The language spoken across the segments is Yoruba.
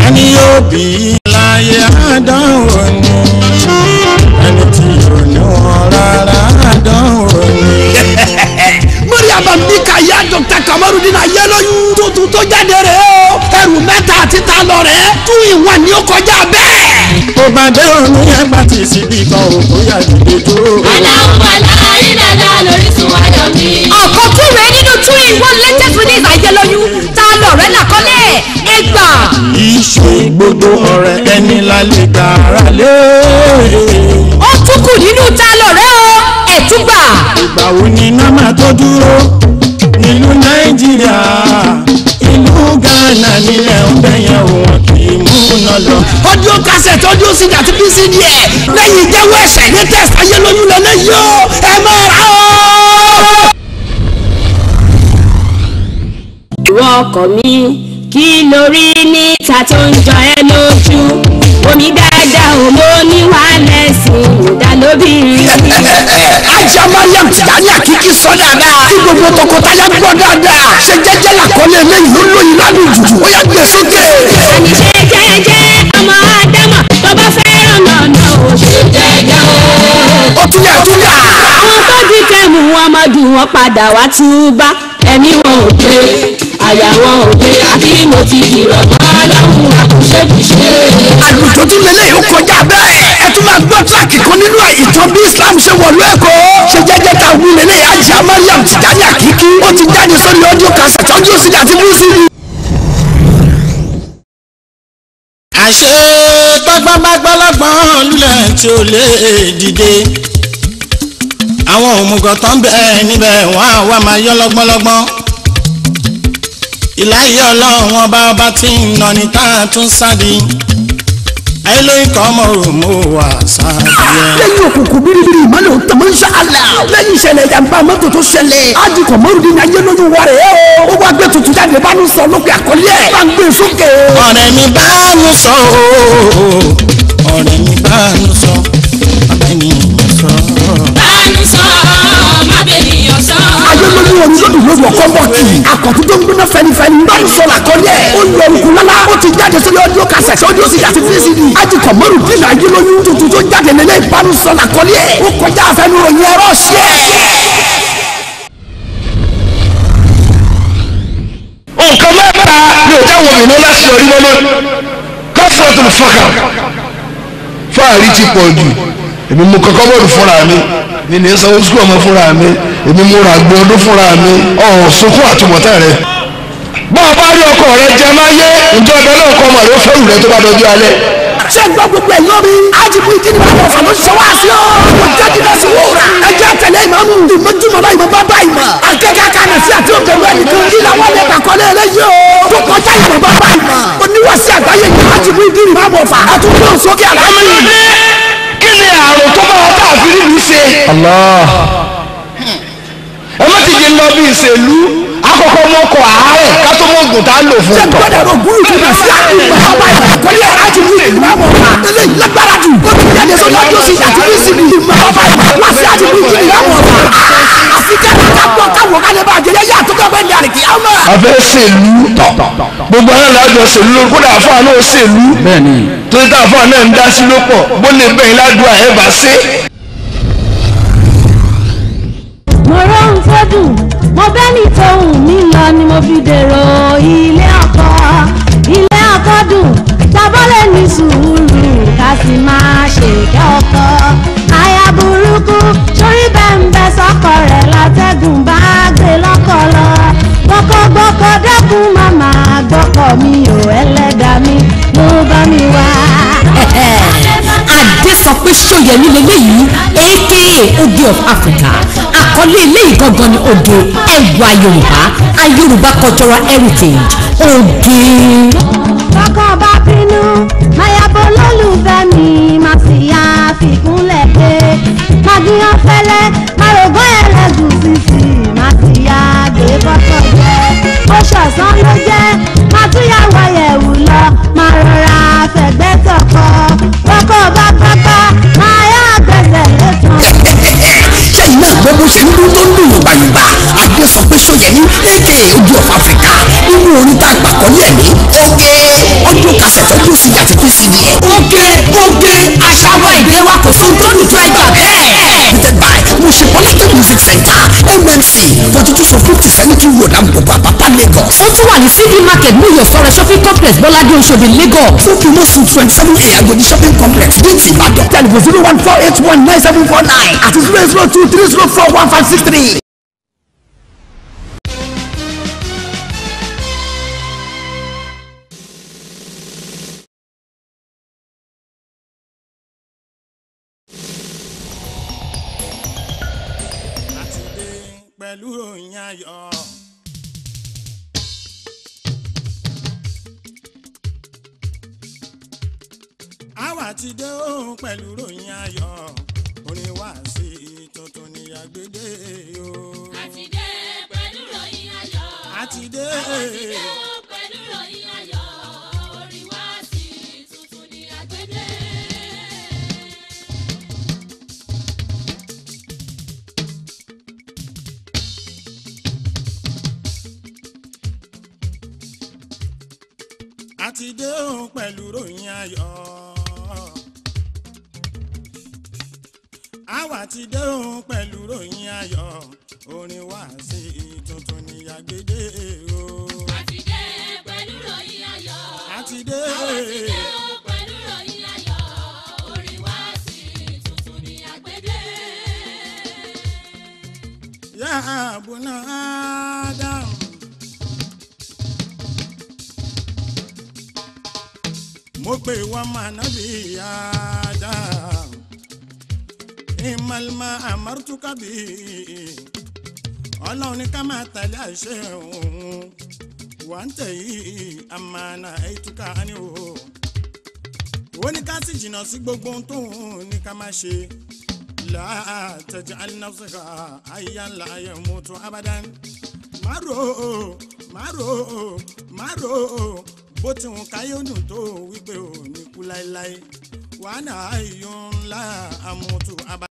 ẹni yóò bí láyé àdánwò ni ẹni tí yóò ní wọn rárá àdánwò ni. mariam abdika ya dr kamarudin ayélujú tuntun tó jáde rẹ̀ o ẹrù mẹ́ta àti ta lọ rẹ̀ tún ìwọ̀n ni ó kọjá bẹ́ẹ̀. tó bá dé òní ẹgbà tí síbi kan ò bóyá dìde dúró. Aláwọ̀ aláì dada lórísun ayọ̀ mi. ọ̀kan tún rèé nínú two in one latest release ayélujú ta lọ̀rẹ́ làkọ́lẹ̀ ẹgbà. ìṣe gbogbo ọ̀rẹ́ ẹni lálẹ́ gbàrà lé. ó tún kù nínú ta lọ̀rẹ́ o ẹ̀túgbà. ìgbà wo ni iná máa tó dúró nílùú nàìjíríà ìlú ghana nílẹ̀ ń bẹ̀yẹ̀ wọn kì í múná lọ. audio cassette audio cd àti pcd ẹ̀ lẹ́yìn ìjẹ́wọ́ ẹ̀ṣẹ̀ ní test ayélujú lọ́nà yìí o ẹ máa rà o. Ìwọ ọkọ mi kí lórí níta tó ń jọ ẹ́ lójú. Omi dáadáa ò mọ níwàálẹ̀sìn ìdálóbìnrin. ajá mariam tìjàní àkíkí sọ dáadáa kí gbogbo tọkọtaya gbọ́ dáadáa ṣe jẹ́jẹ́ làkọlé eléyìí ló lóyún lálùjù ó yá gbé sókè. Àní ṣe jẹ́jẹ́ ọmọ Ádámà tó bá fẹ́ràn lọ́nà ò ṣe jẹ́jẹ́ o. ó tún yà tún yà. Àwọn tó di kẹ́mu wọn mọ́dù wọn padà wá túbá. Ẹ̀mí wọn ò gbé, àyà wọn ò gbé, àbí mo ti dìrọ̀ mọ́ lọ́hùn àkùṣẹ́kùṣe. àlùjọ tún lélẹ̀ yóò kọjá bẹ́ẹ̀ ẹ tún máa gbọ́ tíráàkì kan nínú ìtàn bí islam ṣe wọ̀lú ẹ̀kọ́ ṣe jẹ́jẹ́ ta wí lélẹ̀ ajá mariam tìjàní àkíkí ó ti jáde sórí audio cassette audio cd àti music. àṣé gbọ́gbọ́gbọ́gbọ́n lulẹ̀ tí ó lè dìde àwọn òmùgọ̀ tó ń bẹ níbẹ̀ wọ́n á wá máa yọ́ lọ́gbọ́nlọ́gbọ́n ìláyé ọlọ́run ọba ọba tí ń nà ní tá a tún sáde ayélujára kọ́ ọmọ òmò wà sáde yẹn. lẹ́yìn òkùnkùn bíríbírí ìmọ̀lẹ̀ ò tẹ̀mọ́ ń ṣàlà lẹ́yìn ìṣẹ̀lẹ̀ ìjàmbá mọ́tò tó ṣẹlẹ̀ ájìkọ̀ mọ́rùndín ayé lójú wa rẹ̀ ó ó wá gbé tuntun jáde bá ń sọ lókè àkọlé ẹ̀ bá ń gbé sókè. ọ̀rẹ́ mi bá nu sọ ooo ọ̀rẹ́ mi bá nu sọ abẹ́ni mi sọ. Bánú sọ, má bènìyàn sọ. ayé lójú orin lódì lójú ọkọ bọ̀tì àkọ́tún tó ń gbóná fẹnifẹni bá ń sọ làkọlé ẹ̀ ó yọ òkú lálá ó ti jáde sórí ọdún kásẹ̀ ọdún sì àti vcd ájìkọ̀ mọ́rùndín ayé lójú tuntun tó jáde nílẹ̀ ìbánu sọ làkọlé ẹ̀ ó kọjá àfẹnuròyìn ẹ̀rọ ṣẹ́ nǹkan mẹ́ta ni ò jáwọ́ mi ní láti yọrí mọ́mọ́ kọ́sọ̀tún fọ́kà fáàrí ti pọ̀ jù èmi mú kọ́kọ́ bọ́ọ̀lù fúnra mi mi ní sanwó sukú ọmọ fúnra mi èmi mú ra gbé ọdún fúnra mi ọ̀hún sunkún àtúbọ̀tán rẹ. bá a bá rí ọkọ rẹ jẹ máa yé ǹjọ́ ọbẹ̀ náà kọ́ ọmọ rẹ ó fẹ́rù rẹ tó bá dọjú alẹ́. ṣé gbọ́ gbogbo ẹ̀ yọ mi ájìkú ìdíni bá wọ̀ fàmọ́ ṣe wá sí ọ́ kò jáde náà sí wúrà ẹjẹ́ tẹ̀lé ìmọ̀mù ìmọ̀júmọ̀ bá ìmọ̀ bá bá ìmọ̀ akẹ́kẹ́ kanà sí àti òkèlú ẹnìkan kí làwọn lè kàkọ́lé eléyìí o tó kọjá ìmọ̀ bá bá ìmọ̀ oníwàsí àgbáyé yìí ájìkú ìdíni bá wọ̀ fà àtúntò sókè àlàyé. kí ni àrùn tó bá wọn káàfin nílùú ṣe. ẹ má ti di lọ bí ìṣèlú àkọ́kọ́ mọ́kọ àárẹ̀ ká tó mọ́ ògùn tá a lò fún ṣé un. gbọ́dọ̀ ro gúrú tó bá sí àgbà ọba ìkọ́lé ájìkú ìdíni bá wọ̀ fà eléyìí lágbára jù ó ti jáde sórí ọjọ́ sí àti bí síbi ìmọ̀ ọba ìkọ́lé sí ájìkú ìdíni bá wọ̀ fà àfi kẹ́kẹ́ ká gbọ́ káwọ́ ká lè bá àjẹyẹ yá àtúkọ̀ bẹ́ẹ̀ ní àrètí ọmọ. a fẹ́ ṣèlú tọ̀ gbogbo àwọn alájọ ṣèlú lórí kódà àfáà náà ṣèlú torí tá àfáà náà ń dá sí ló pọ̀ bó lè bẹ̀yìn ládùúgbò ẹ̀ bá ṣe. mo rohun tó dùn mo bẹ́ ní tohùn mi lọ ni mo fi dèrò ilé ọkọ ilé ọkọ dùn tábọ́lẹ̀ ní sùúrù ká sì máa ṣèkẹ́ ọkọ aya burúkú sórí bẹ́ńbẹ́ sọ́kọ rẹ̀ látẹ́gùn bá gbé lọ́kọ lọ gbọ́kọ̀gbọ́kọ̀ dẹ́kun màmá gbọ́kọ̀ mi ò ẹlẹ́dà mi ló bá mi wá. adé sọ pé sóyẹmí lélẹ́yìí aka oge of africa àkọlé eléyìí gangan ni oge ẹwà yorùbá a yorùbá cultural heritage oge. kọ́kọ́ bá bínú mayabo lólùfẹ́ mi máa sì yá fìkúnlẹ̀ pé magiyan fẹ́lẹ́ marògán ẹlẹ́gùn sísì máa sì yá gbé kọ́kọ́ jẹ́ ó ṣọ̀sán ló jẹ́ máa tún yà wáyẹ̀wù lọ máa rọra fẹ̀gbẹ́ tọkọ kọ́kọ́ bá pápá máa yá gbẹ̀sẹ̀ lẹ́tàn. ṣé iná gbọ́ bó ṣe ń dún tó ń dùn yùgbàyùgbà adé sọ pé sóyẹmí aka ojú of africa nínú orin tá a gbà kọ́ ní ẹ̀mí oge ọdún kásẹ̀tì cemetery road àgbògbò àpápá lagos. ó tún wà ní city market new york sọ̀rọ̀ shopping complex bọ́ládé oṣòdì lagos. fún promotion twenty seven a agodi shopping complex bíntì ìbàdàn tẹlifù zero one four eight one nine seven four nine àti zero eight zero two three zero four one five six three. láti dé pẹ̀lú ròyìn ayọ̀. àwa ti dé òun pẹ̀lú ròyìn ayọ̀ orin wá sí tuntun ní agbede o. àti dé pẹ̀lú ròyìn ayọ̀. àti dé àti dé pẹ̀lú ròyìn ayọ̀. orin wá sí tuntun ní agbede. àti dé òun pẹ̀lú ròyìn ayọ̀. àwa ti dé òun pẹ̀lú ròyìn ayọ̀ orin wá sí tuntun ní agbede o. àti dé pẹ̀lú ròyìn ayọ̀. àti dé. àti dé pẹ̀lú ròyìn ayọ̀. orin wá sí tuntun ní agbede. Ya abuna Adam. Mo pè wọ́n máa nábì Adam. Ìmọ̀lẹ́mọ̀ àmọ́rútúkà bí. Ọlọ́run ní ká máa tẹ̀lé àṣẹ òun. Wà ń tẹ̀ yìí àmàna ètùkà ni o. Ó ní ká sì jìnnà sí gbogbo ohun tóun ní ká máa ṣe. لا تجعل نفسك حيا لا يموت ابدا márò márò márò bó ti hùn káyọ̀ dùn tó wípé ò ní kú láéláé wàhálà ayọ̀ ńlá àmútu abá.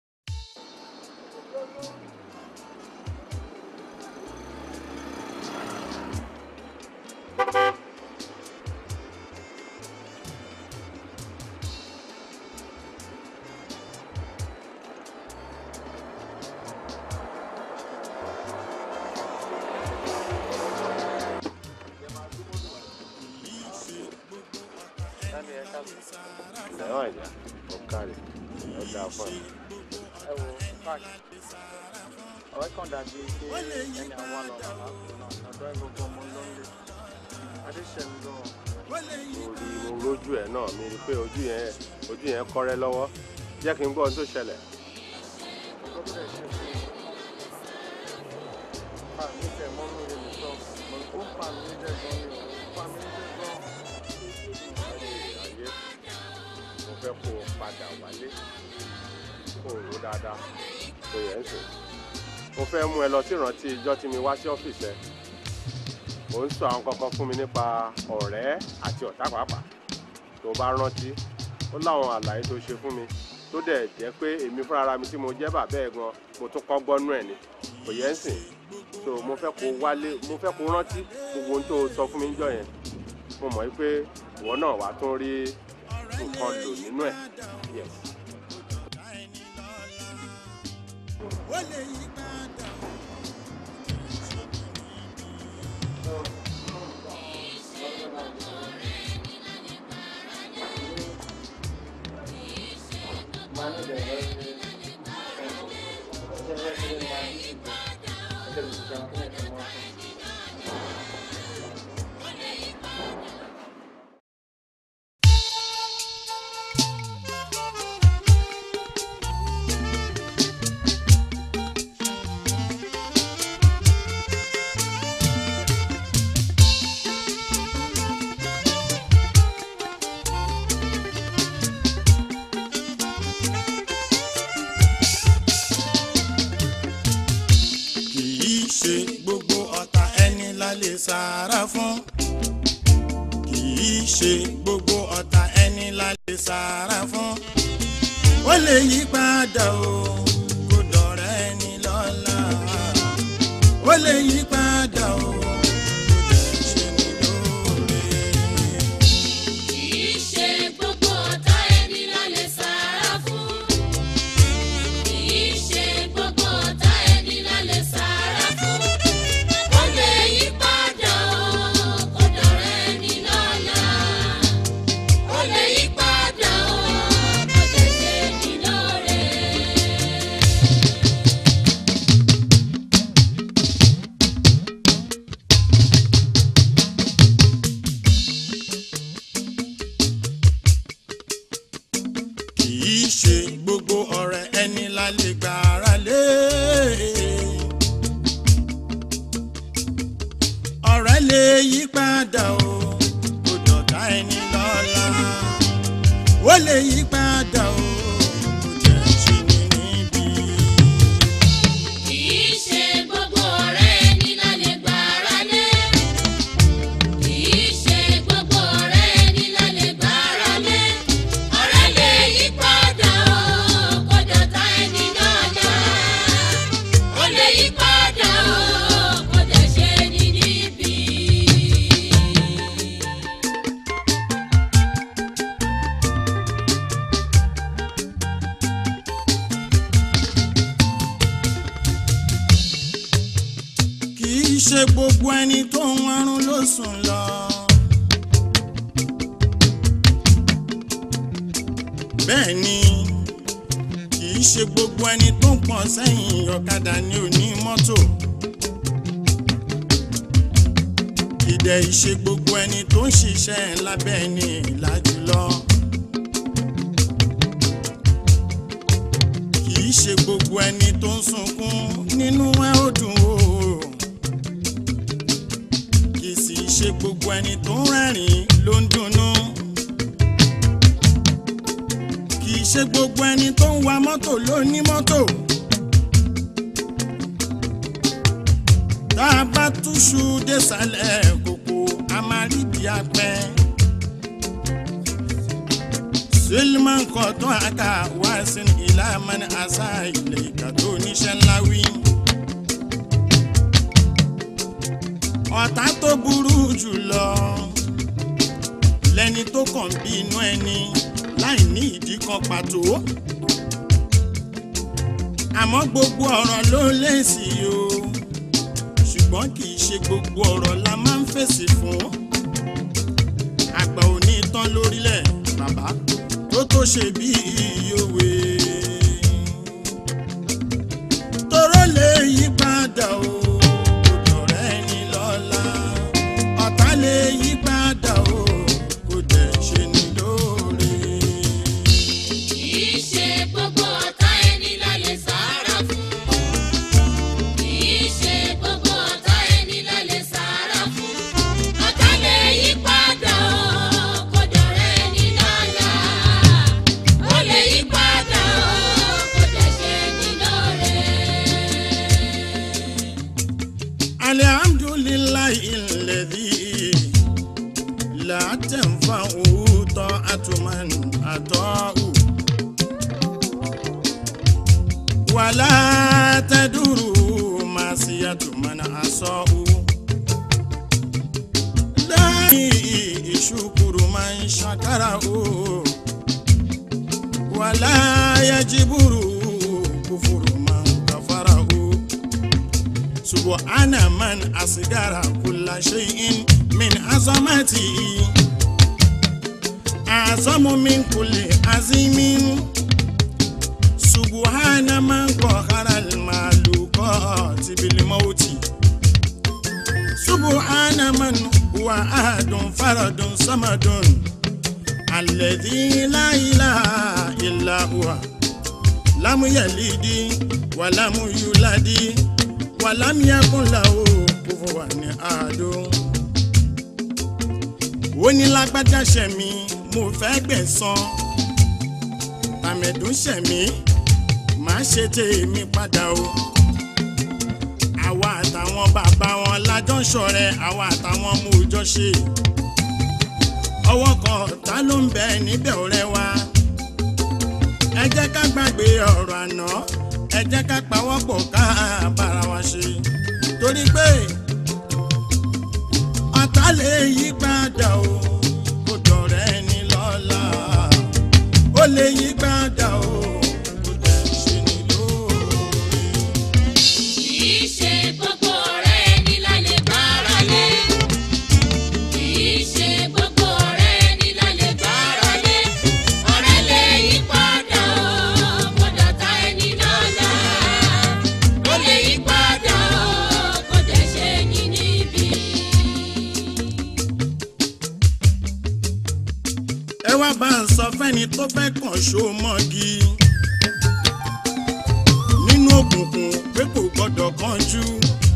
ẹ̀wọ̀n ìjà ọ̀kàrẹ̀ ọ̀dà fún ẹ̀. ẹ wo park ọ̀rẹ́ kan dàbí pé ẹni àwọn àlọ́lá náà ọ̀dọ́ ẹ̀ gbogbo ọmọ lọ́nlẹ̀ adéṣẹ́mi gan mo rí mo rójú ẹ̀ náà mi rí i pé ojú yẹn ojú yẹn kọ́rẹ́ lọ́wọ́ jẹ́ kí n gbọ́ ohun tó ṣẹlẹ̀. ọgbọ́n tó dẹ̀ ṣe fún mi pa mi tẹ̀ mọ́ mi rè mí sọ ó ń pa mi jẹ́ gan ni ó ń pa mi jẹ́ gan. ayé mo fẹ́ kó o padà wálé kó o rò dáadáa tó yẹ ń sìn mo fẹ́ mú ẹ lọ sí ìrántí ijọ́ tí mi wá sí ọ́fíìsì ẹ ò ń sọ àwọn kankan fún mi nípa ọ̀rẹ́ àti ọ̀tá pàápàá tó bá rántí ó láwọn àlàyé tó ṣe fún mi tó dẹ̀ jẹ́ pé èmi fúnra mi tí mo jẹ́ bàbá ẹ̀ gan mo tún kọ́ gbọ́nú ẹ̀ ni kò yẹ ń sìn so mo fẹ́ kó wálé mo fẹ́ kó rántí gbogbo ohun tó sọ fún mi níjọ́ yẹn mo mọ̀ pé ìwọ náà wàá tún rí nǹkan lò nínú ẹ̀ yes. ó lè yí padà. kì í ṣe gbogbo ọ̀tá ẹni la lè sára fún. kì í ṣe gbogbo ọ̀tá ẹni la lè sára fún. ó lè yí padà o kó dọ̀rẹ́ ẹni lọ́la. ó lè yí padà o kó dẹ̀ ṣe ní lóore. Kìí ṣe gbogbo ọ̀tá ẹni la lè sára fún. Kìí ṣe gbogbo ọ̀tá ẹni la lè sára fún. ṣe gbogbo ọ̀rẹ́ ẹni la lè gbára lé. ọ̀rẹ́ lè yí padà o kò dọ̀tá ẹni lọ́la ó lè yí padà o kò jẹ́ ṣe ní níbi. Kìí ṣe gbogbo ọ̀rẹ́ ẹni la lè gbára lé. Kìí ṣe gbogbo ọ̀rẹ́ ẹni la lè gbára lé. Ọ̀rẹ́ lè yí padà o, kó dọ̀tá ẹni lọ́la. Ó lè yí padà o, kó dẹ̀ ṣe ní níbi. kì í ṣe gbogbo ẹni tó ń warun ló sùn lọ. bẹ́ẹ̀ ni kì í ṣe gbogbo ẹni tó ń pọ̀n sẹ́yìn ọ̀kadà ní òní mọ́tò. ìdẹ̀ ìṣe gbogbo ẹni tó ń ṣiṣẹ́ lábẹ́ ẹni ìlà jùlọ. kì í ṣe gbogbo ẹni tó ń sunkún nínú ẹ̀ ó dùn o kì í sì ṣe gbogbo ẹni tó ń rẹ́rìn ló ń dunnú. kì í ṣe gbogbo ẹni tó ń wa mọ́tò ló ní mọ́tò. tá a bá túṣu désàlẹ̀ kòkó a máa rí bí apẹ́. Suleman kọ̀tún àká wá sí ilá mani àṣà ilẹ̀ ìkà tó níṣẹ́ ńlá wí. ọ̀tá tó burú jùlọ lẹni tó kàn bí inú ẹni láì ní ìdí kan pàtó àmọ́ gbogbo ọ̀rọ̀ ló lèsì o ṣùgbọ́n kì í ṣe gbogbo ọ̀rọ̀ la máa ń fèsì fún àgbà ò ní tán lórílẹ̀ bàbá tó tó ṣe bí ìyòwe toró lè yí padà o kò dọ̀rẹ́ ẹni lọ́la ọ̀tá lè yí padà o kò dẹ̀ ṣe ní lóore. Kìí ṣe gbogbo ọ̀tá ẹni la lè sára fún. Kìí ṣe gbogbo ọ̀tá ẹni la lè sára fún. Ọ̀tá lè yí padà o, kó dọ̀rẹ́ ẹni lọ́la. Ó lè yí padà o, kó dẹ̀ ṣe ní lóore. alihamdulilayi lẹ́dí látẹ̀fà òótọ́ àtúmọ̀n àtọ́hù wàlá tẹ́dúró máa sí àtúmọ̀n àsọ́hù lẹ́yìn ìṣukuru máa ń ṣàkárà o wàlá yajiburu kúfùrù máa ń kàfàrà o. سبحان من أصدر كل شيء من عظمته أعظم من كل عظيم سبحان من قهر المخلوقات بالموت سبحان من هو أحد فرد صمد الذي لا إله إلا هو لم يلد ولم يولد wàlámìyàkùnlá o kò fún wa ní àádó. ó ní lágbájá ṣẹ̀mí mo fẹ́ gbẹ̀san tàmẹ̀dún ṣẹ̀mí má ṣe tèmi padà o. àwa àtàwọn bàbá wọn lájọ ń ṣọ̀rẹ́ àwa àtàwọn ọmọ òòjọ ṣe. ọwọ́ kan ta ló ń bẹ níbẹ̀ ọ̀rẹ́ wa. ẹ jẹ́ ká gbàgbé ọ̀rọ̀ àná ẹ jẹ́ ká pawọ́pọ̀ ká bára wa ṣe torí pé ọ̀tá lè yí padà o kò dọ̀rẹ́ ẹni lọ́la ó lè yí padà o kò dẹ̀ ṣe ní lóore. Kìí ṣe gbogbo ọ̀rẹ́ ẹni la lè gbára lé. Kìí ṣe gbogbo ọ̀rẹ́ ẹni la lè gbára lé. Ọ̀rẹ́ lè yí padà o, kó dọ̀tá ẹni lọ́la. Ó lè yí padà o, kó dẹ̀ ṣe ní níbi. ẹ wá bá ń sọ fẹ́ni tó fẹ́ kàn ṣó mọ́gi nínú òkùnkùn pé kò gbọ́dọ̀ kánjú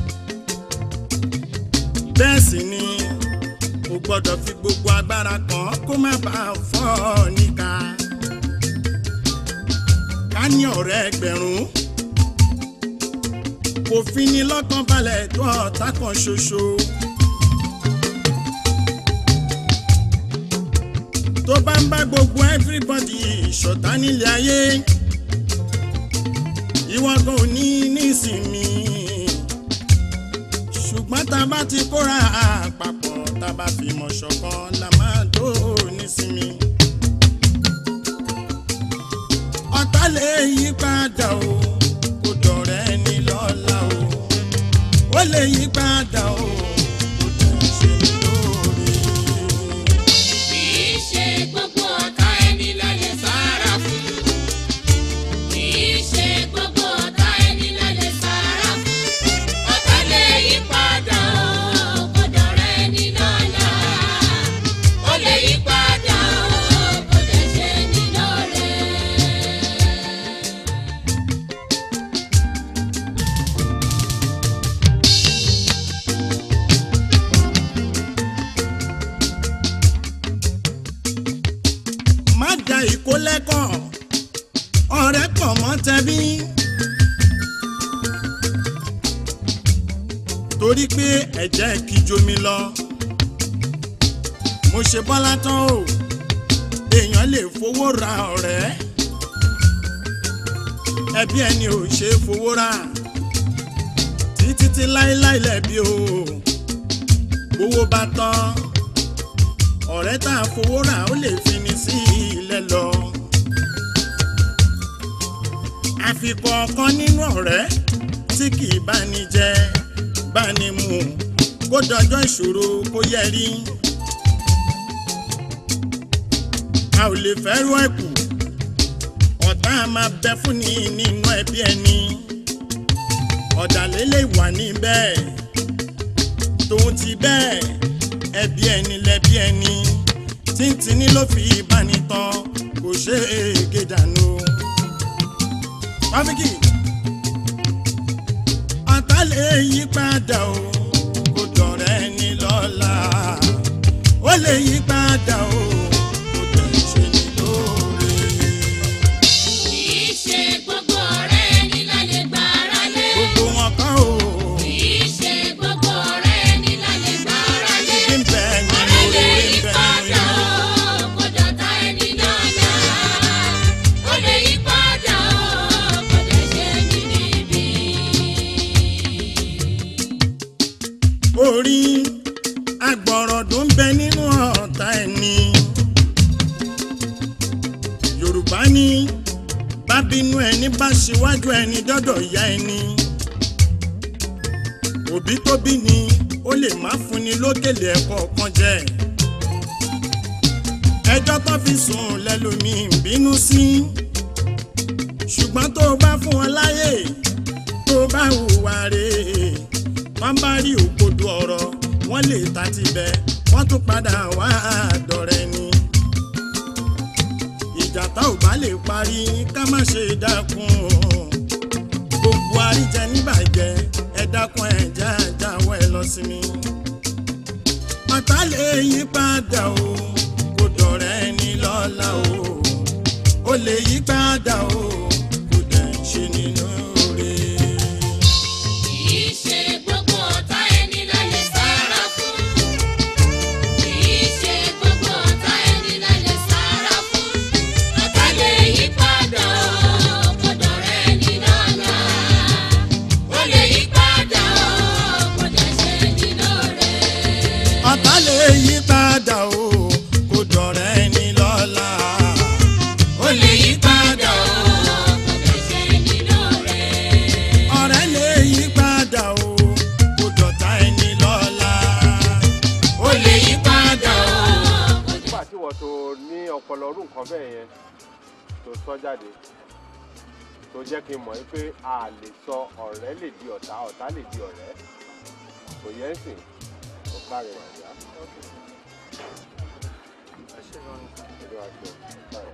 bẹ́ẹ̀ sì ni kò gbọ́dọ̀ fi gbogbo agbára kan kó má bàa fọ́ ọ níka ká ní ọ̀rẹ́ ẹgbẹ̀rún kò fi ní lọ́kàn balẹ̀ tó ọ̀tá kan ṣoṣo. tó bá ń bá gbogbo everybody ṣọ̀tá nílé ayé ìwọ kan ò ní nísìmí ṣùgbọ́n tá a bá ti kóra àpapọ̀ tá a bá fi mọ̀ ṣọ̀kan la máa tó nísìmí. ọ̀tá lè yí padà o kò dọ̀rẹ́ ní lọ́la o ó lè yí padà o kò dẹ̀ ṣe ní lóore. Kìí ṣe gbogbo ọ̀tá ẹni la lè sára fún. Kìí ṣe gbogbo ọ̀tá ẹni la lè sára fún. Ọ̀tá lè yí padà o, kò dọ̀rẹ́ ẹni lọ́la. Ó lè yí padà o, kò dẹ̀ ṣe ní lóore. má da ìkó lẹ́kọ̀ọ́ ọ̀rẹ́ pọ̀ mọ́ tẹbí. torí pé ẹ̀jẹ̀ kì í jomi lọ mo ṣe bọ́lá tán o èèyàn lè fowó ra ọ̀rẹ́ ẹbí ẹni ò ṣe é fowó rà títí tí láéláé lẹ́bi o owó bá tán ọ̀rẹ́ tá a fowó rà ó lè fi ni sí ilẹ̀ lọ. àfikún ọ̀kan nínú ọ̀rẹ́ tí kì í bá ní jẹ bá ní mu kó dọjọ́ ìṣòro kó yẹ rí. a ò lè fẹ́rù ẹ̀kú ọ̀tá a máa bẹ fún ni nínú ẹbí ẹni ọ̀dàlẹ̀ lè wà níbẹ̀ tòun ti bẹ́ẹ̀ ẹbí ẹni lẹbí ẹni tíntìní ló fi ìbánitán kò ṣe é gé dànù. Rafiki ọ̀tá lè yí padà o kò dọ̀rẹ́ ẹni lọ́la ó lè yí padà o kò dẹ̀ ṣe ní lóore. Kìí ṣe gbogbo ọ̀rẹ́ ẹni la lè gbára lé. gbogbo wọn kọ́ o Kìí ṣe gbogbo ọ̀rẹ́ ẹni la lè gbára lé. ibi ń bẹ nínú Ọ̀rẹ́ lè oore yí ń bẹ padà nínú o, kò dọ̀tá ẹni lọ́la. Ó lè yí padà o, kò dẹ̀ ṣe ní níbi. orí agbọ̀rọ̀dún ń bẹ nínú ọ̀tá ẹni. yorùbá ní bábínú ẹni bá ṣíwájú ẹni dọ́dọ̀ ìyá ẹni. òbí tó bí ni ó lè má fúnni lókèlè ẹ̀kọ́ kan jẹ. ẹjọ́ tó fi sùn lẹ́lòmíì ń bínú sí. ṣùgbọ́n tó o bá fún wọn láyè tó o bá hùwà rèé wọ́n bá rí òkodo ọ̀rọ̀ wọ́n lè ta ti bẹ̀ wọ́n tún padà wá àdọ̀rẹ́ ni. ìjà tá ò bá lè parí ká má ṣe dákun o. gbogbo àríjẹ níbàjẹ́ ẹ dákun ẹ já jáwọ́ ẹ lọ sí mi. ọ̀tá lè yí padà o kò dọ̀rẹ́ ni lọ́la o ó lè yí padà o kò dẹ̀ ṣe ni lóore. Kìí ṣe gbogbo ọ̀tá ẹni la lè sára fún. Kìí ṣe gbogbo ọ̀tá ẹni la lè sára fún. Ọ̀tá lè yí padà o, kò dọ̀rẹ́ ẹni lọ́la. Ó lè yí padà o, kò dẹ̀ ṣe ní lóore. ọ̀tá lè yí padà o kò dọ̀rẹ́ ni lọ́la ó lè yí padà o Kò dẹ̀ ṣe ní lóore. ọ̀rẹ́ lè yí padà o kò dọ̀tá ẹni lọ́la ó lè yí padà o. nígbà tí wọ́n tó ní ọpọlọ ọdún nǹkan bẹ́ẹ̀ yẹn tó sọ jáde tó jẹ́ kí n mọ̀ pé a lè sọ ọ̀rẹ́ lè di ọ̀tá ọ̀tá lè di ọ̀rẹ́ kò yẹn sìn ó kárí wàjà ẹ ṣe gan ni. èmi àṣẹ báyìí.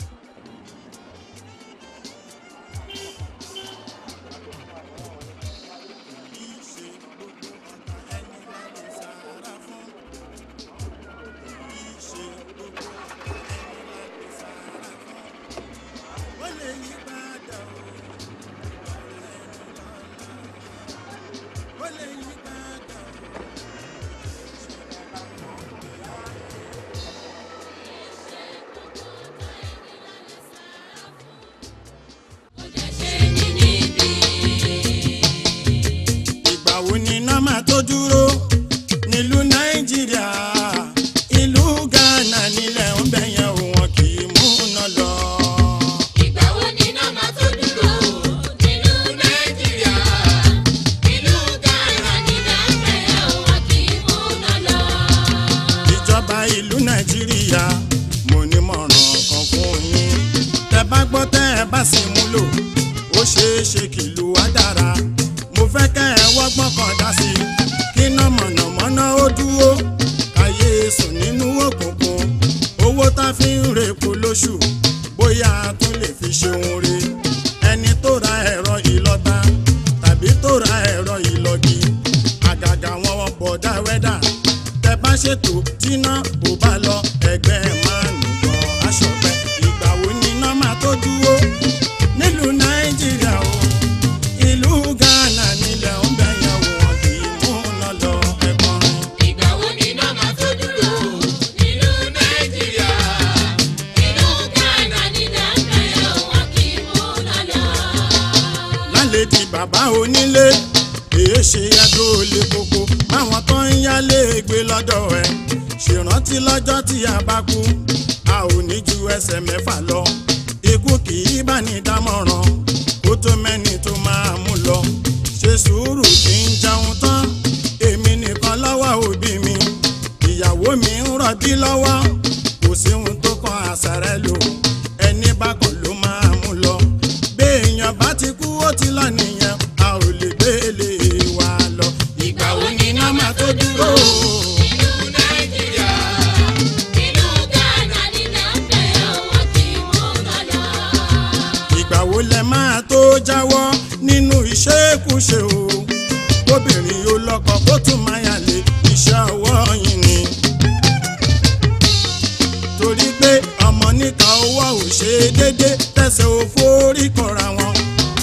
ìgbà wo ni iná máa tó dúró nílùú nàìjíríà ìlú ghana nílẹ̀ ń bẹ̀ yẹn ò wọn kì í mú iná lọ. Ìgbà wo ni iná máa tó dúró nínú Nàìjíríà? Ìlú Ghana ní Nàìjíríà wọn kì í múná lọ. ìjọba ìlú nàìjíríà mo ní mọ̀ràn kan fún yín tẹ bá gbọ́ tẹ́ ẹ bá sì múlò ó ṣeé ṣe kìlú wa dára mo fẹ́ kẹ́ ẹ wọ́gbọ́n kan dá sí i kí iná mọ̀nàmọ́ná ó dúró káyé sùn nínú òkùnkùn owó tá fi ń rèpo lóṣù bóyá a tún lè fi ṣeun re ẹni tó ra ẹ̀rọ ìlọ́ta tàbí tó ra ẹ̀rọ ìlọ́gi àgàgà wọn bọ̀dá wẹ́dà tẹ bá ṣètò tíná kò bá lọ ẹgbẹ́ máa nù gan aṣọpẹ́ ìgbà wo ni iná máa tó dúró nílùú nàìjíríà o ìlú ghana nílẹ̀ ń bẹ̀ yẹn wò wọ́n kì í mú iná lọ ẹ̀gbọ́n. Ìgbà wo ni iná máa tó dúró nínú Nàìjíríà? Ìlú Ghana ní Nàìjíríà wọn kì í múná lọ. lálẹ́ di bàbá onílé èé ṣe yàtọ̀ olè koko báwọn tó ń yálé gbé lọ́dọ̀ ẹ̀ ṣèrántí lọ́jọ́ tí a bá kú a ò ní ju ẹsẹ̀ mẹ́fà lọ ikú kì í bá ní dámọ̀ràn kó tó mẹ́ni tó máa mú lọ ṣe sùúrù kí n jẹun tán èmi nìkan lọ́wọ́ òbí mi ìyàwó mi ń rọbí lọ́wọ́ kò sí ohun tó kan àṣàrẹ́ lò ẹni bá kàn ló máa mú lọ béèyàn bá ti kú ó ti lọ nìyẹn a ò lè gbélé wa lọ. ìgbà wo ni iná máa tó dúró. Ìlú Nàìjíríà, ìlú Ghana ní Nàìjíríà wọn kì í múná lọ. ìgbà wo lẹ máa tó jáwọ́ nínú ìṣekúṣe o kóbìnrin yóò lọ́kọ kó tún máa yàlé iṣẹ́ ọwọ́ yín ni. torí pé ọmọ níka owó ò ṣe déédé tẹ̀sẹ̀ ò forí kọra wọn.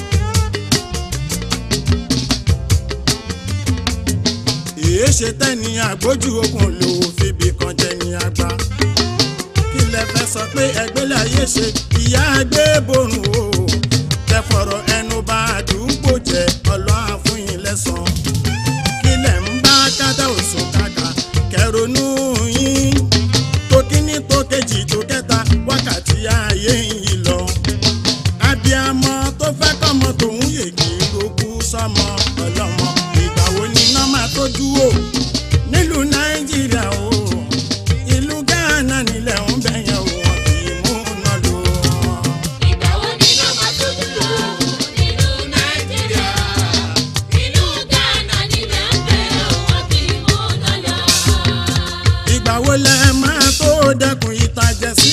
èé ṣe tẹ́ni àgbójú okùn ló fìbí kan jẹ ní àgbà kí lẹ fẹ́ sọ pé ẹgbẹ́lẹ̀ ayé ṣe ìyá gbé borun o tẹfọ̀rọ̀ ẹnu bá àdúgbò jẹ ọlọ́run fún yín lẹ́sàn kí lẹ̀ ń bá kádà òsùn kàkà kẹronú yín tó kíní tó kejì tó kẹta wákàtí ayé yìí lọ abiyamọ tó fẹ́ kọ́mọ tòun yègì lókù sọmọ ọlọ́mọ ìgbà wo ni iná máa tó dúró nílùú nàìjíríà o ìlú ghana nílẹ̀ ń bẹ̀yẹn o wọn kì í mú iná lò ó. Ìgbà wo ni iná máa tó dúró nínú Nàìjíríà? Ìlú Ghana ní Nàìjíríà wọn kì í múná lọ. ìgbà wo lẹ máa tó dẹkùn ìtajà sí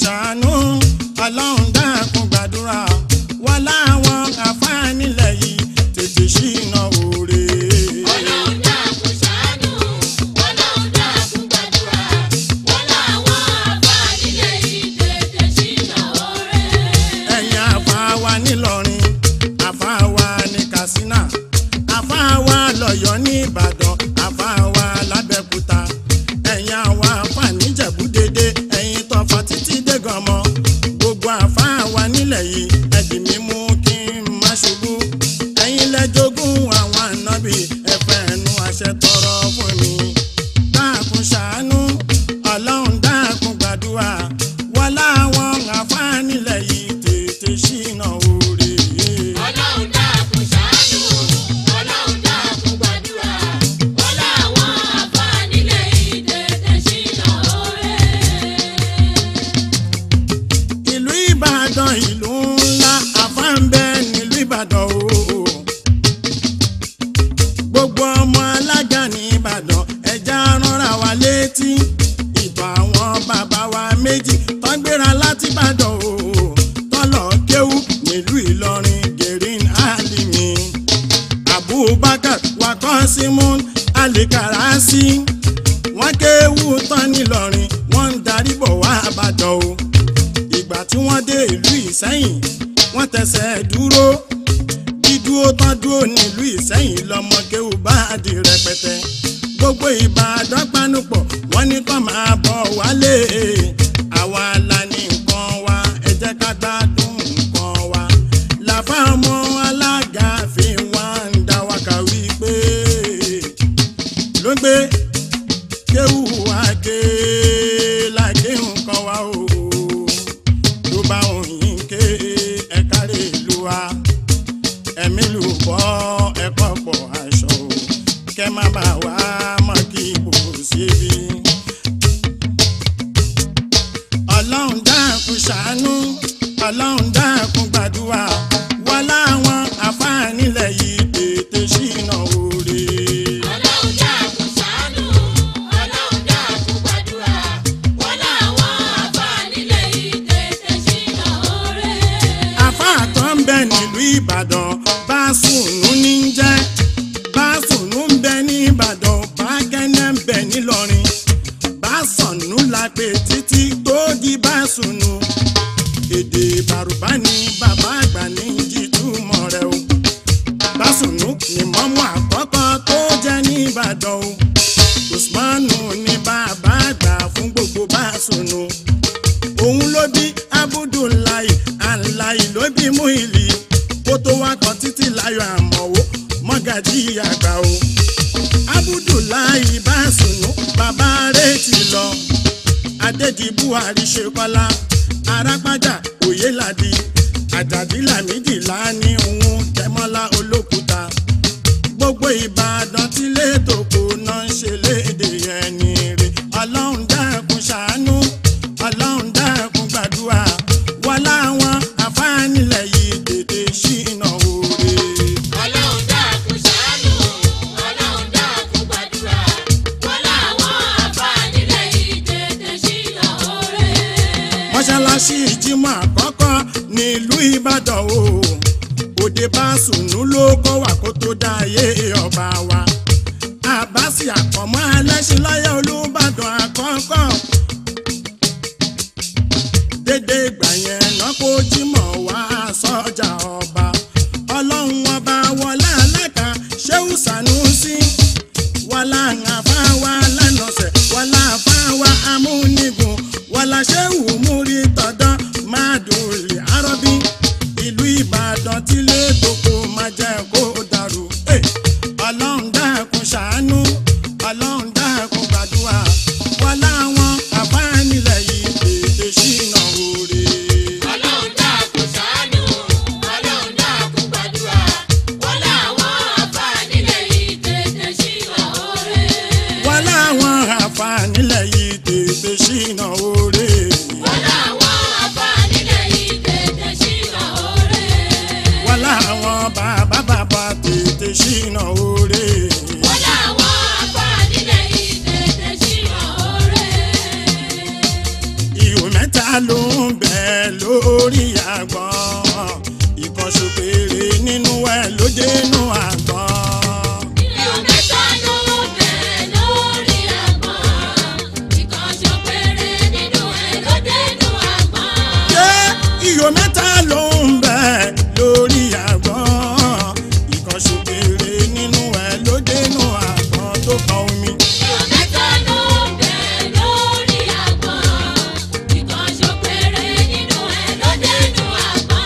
ṣàánú ọlọ́run dákun gbàdúrà wà láwọn àfáànílẹ̀ yìí tètè ṣìnà òre. Ọlọ́run dákun ṣàánú, Ọlọ́run dákun gbàdúrà, wọ́n láwọn àfàànílẹ̀ yìí tètè ṣìnà oore. ẹ̀yin àfáàwá nílọrin àfáàwá ní katsina àfáàwá lọ́yọ́ ní ìbàdàn àfáàwá lábẹ́kúta ẹ̀yin àwọn àfáà níjẹ̀bú-dédé ẹ̀yin tọ́fà títí dégànmọ́ gbogbo àfáàwá nílẹ̀ yìí ẹ̀dì mi mú kí n má ṣubú ẹ̀yin lẹ́jọ́gún àwọn ànábì ẹ̀fẹ̀ ẹnu àṣẹ tọrọ fún mi dákun ṣàánú ọlọ́run dákun gbàdúrà wọlá àwọn àfáà nílẹ̀ yìí tètè ṣìnà òre. Ọlọ́run dákun ṣàánú, Ọlọ́run dákun gbàdúrà, wọ́n láwọn àfàànílẹ̀ yìí tètè ṣìnà oore. ìlú ìbàdàn ìlú ńlá àfáǹbẹ nílùú ìbàdàn o gbogbo ọmọ alága ní ìbàdàn ẹja rọra wa létí ìtàn àwọn bàbá wa méjì tó gbéra láti ìbàdàn o tọ́lọ̀ kéwú nílùú ìlọrin gerin alimi abubakar wakọ́símún alikarasi wọ́n kéwú tán nílọrin wọ́n ń darí bọ̀ wá àbàdàn o ìgbà tí wọ́n dé ìlú ìsẹ́yìn wọ́n tẹsẹ̀ dúró dídúró tán dúró nílùú ìsẹ́yìn lọ́mọkéwù bá di rẹpẹtẹ gbogbo ìbàdàn panupọ̀ wọ́n ní kó máa bọ̀ wálé àwa la ní nǹkan wa ẹ jẹ́ ká gbádùn nǹkan wa làfà ọmọ alága fi wá ń dá wa kà wípé ló gbé kéwù àgé làgé nǹkan wa o tó bá òyìn ké ẹ̀ka rè lu wa ẹ̀mí lù bọ́ ẹ̀kọ́ pọ̀ aṣọ o kẹ́ má bà wá mọ́ kí ibò síbi. ọlọ́run dákun ṣàánú ọlọ́run dákun gbàdúrà wà láwọn àfáànílẹ̀ yìí tètè ṣìnà òre. Ọlọ́run dákun ṣàánú, Ọlọ́run dákun gbàdúrà, wọ́n láwọn àfàànílẹ̀ yìí tètè ṣìnà oore. àfáà tó ń bẹ nílùú ìbàdàn bá sùnú ní í jẹ́ bá sùnú ń bẹ ní ìbàdàn bá kẹ́nẹ́ ń bẹ nílọrin bá sọ̀nù la pè títí tó di bá sùnú èdè bàrùbá ni bàbá àgbà ní jíjúmọ̀ rẹ̀ o bá sùnú ni mọ́mú àkọ́kọ́ tó jẹ́ ní ìbàdàn o usmanu ni bàbá àgbà fún gbogbo bá sùnú òun ló bí abudulayi alayi ló bí muhili kó tó wá kan títí láyọ̀ àmọ̀wó mọ́gàjí àgbà o abudulayi bá sùnú bàbá rẹ̀ ti lọ adédi buhari ṣe kọ́lá arápájà oyèládì àjàdí làmídì láàní òun tẹmọ́lá olókùúta gbogbo ìbàdàn tí lẹ́tọ̀kọ̀ náà ń ṣe léde ẹni rè ọlọ́run dákun ṣàánú ọlọ́run dákun gbàdúrà wà láwọn àfáànílẹ̀ yìí tètè ṣìnà òre. Ọlọ́run dákun ṣàánú, Ọlọ́run dákun gbàdúrà, wọ́n láwọn àfàànílẹ̀ yìí tètè ṣìnà oore. mọ́ṣáláṣí ìjímọ̀ àkọ́kọ́ nílùú ìbàdàn o òde bá sùnú ló kọ́ wà kó tó dá ayé ọba wa àbáṣì àkọ́mọ́ alẹ́sìn lọ́yẹ̀ olùbàdàn àkọ́kọ́ dédé ìgbà yẹn náà kó jímọ̀ wá sọ́jà ọba ọlọ́run ọba wọlé alága ṣéwù sànúsí wàlá àfáwà lánàṣẹ wàlá àfáwà amúnigun wàlá ṣéwù múri tọ̀dọ̀ máàdùnlé arọ́bí ìlú ìbàdàn tílé toko máa jẹ́ kó dàrú. Eh, ọlọ́run dákun ṣàánú ọlọ́run dákun gbàdúrà wàlá àwọn àfáànílẹ̀ yìí tètè ṣìnà òre. Ọlọ́run dákun ṣàánú, Ọlọ́run dákun gbàdúrà, wọ́n láwọn àfàànílẹ̀ yìí tètè ṣìnà oore. wàlá àwọn àfáànílẹ̀ yìí tètè ṣìnà òre. Wọ́n láwọn ló ń bẹ lórí àgbọn ìkànṣó péré nínú ẹ̀ ló dénú àgbọn. Iyọ̀ mẹ́ta ló bẹ̀ lórí àgbọn. Ìkànṣó péré nínú ẹ̀ ló dénú àgbọn. ṣé iyọ̀ mẹ́ta ló ń bẹ lórí àgbọn ìkànṣó péré nínú ẹ̀ ló dénú àgbọn tó kan omi. Iyọ̀ mẹ́ta ló bẹ̀ lórí àgbọn. Ìkànṣó péré nínú ẹ̀ ló dénú àgbọn.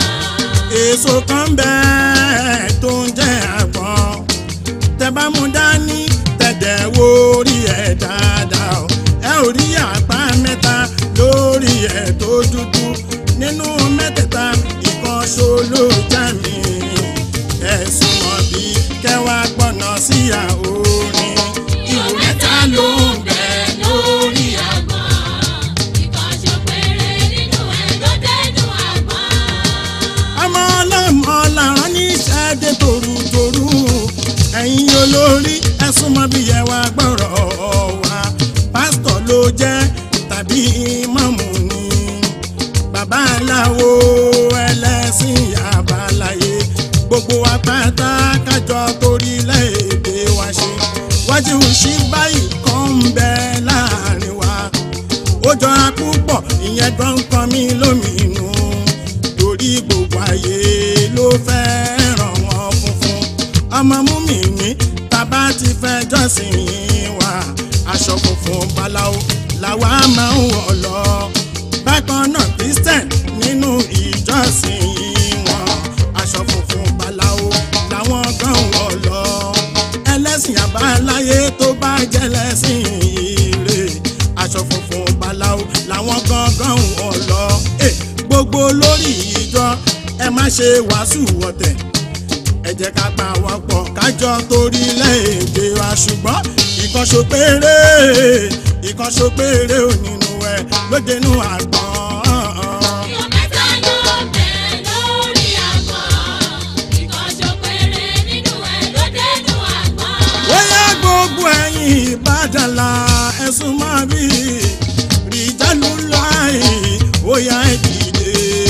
èso kan bẹ́ẹ̀ tó ń jẹ́ àgbọn tẹ bá mú dání tẹ̀dẹ̀ wo orí ẹ̀ dáadáa o ẹ ò rí àpá mẹ́ta lórí ẹ̀ tó dúdú nínú mẹ́tẹ̀ẹ̀ta ìkan ṣo ló já mi ẹ̀sùn mọ̀ bí kẹwàá gbọ́nà sí àorin Iyọ̀ mẹ́ta ló bẹ̀ lórí àgbọn. Ìkànṣó péré nínú ẹ̀ ló dénú àgbọn. ọmọ ọlọ́mọ làwọn níṣẹ́ dé torutoru ẹ̀yin olórí ẹ̀sùn mọ́ bí ẹ wá gbọ́rọ̀ wá pásítọ̀ ló jẹ́ tàbí ìmáàmù ni bàbá aláwo ẹlẹ́sìn àbáláyé gbogbo wa pátá kájọ torílẹ̀-èdè wa ṣe wájú sí báyìí kan ń bẹ láàrin wa ó jọra púpọ̀ ìyẹn gan kan mí lómìnú torí gbogbo ayé ló fẹ́ràn wọn funfun ọmọ múmi ní tàbá ti fẹ́ jọ́sìn wa aṣọ funfun báláwo làwa máa ń wọ̀ lọ bákan náà christian nínú ìjọsìn wọn aṣọ funfun báláwo làwọn gan wọ̀ lọ ẹlẹ́sìn àbáláyé tó bá jẹ́ lẹ́sìn ire aṣọ funfun báláwo làwọn gangan wọ̀ lọ Eh, gbogbo lórí ìjọ ẹ má ṣe wàásù wọ̀tẹ̀ ẹ jẹ́ ká pa wọ́n pọ̀ kájọ torílẹ̀-èdè wa ṣùgbọ́n ìkànṣó péré ìkànṣó péré ò nínú ẹ lódenu àgbọ̀n. Iyọ̀ mẹ́ta ló bẹ̀ lórí àgbọn. Ìkànṣó péré nínú ẹ̀ ló dénú àgbọn. bóyá gbogbo ẹ̀yin ìbádàlà ẹ̀sùn máa bí rìjálù láì bóyá ìdílé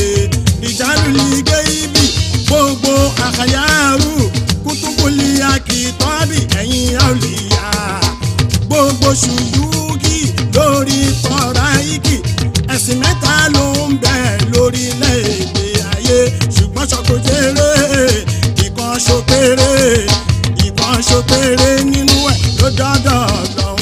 rìjálù lìgẹ́ ibi gbogbo àkàyàrú kútùkùlì àkìtọ́bì ẹ̀yin àwòlíyà gbogbo ṣùyúkì lórí tọ́ra ikì ẹ̀sìn mẹ́ta ló ń bẹ lórílẹ̀‐èdè ayé ṣùgbọ́n ṣọkòjèrè ìkan ṣokèrè ìkan ṣokèrè nínú ẹ̀ ló dọ́dọ̀ lọ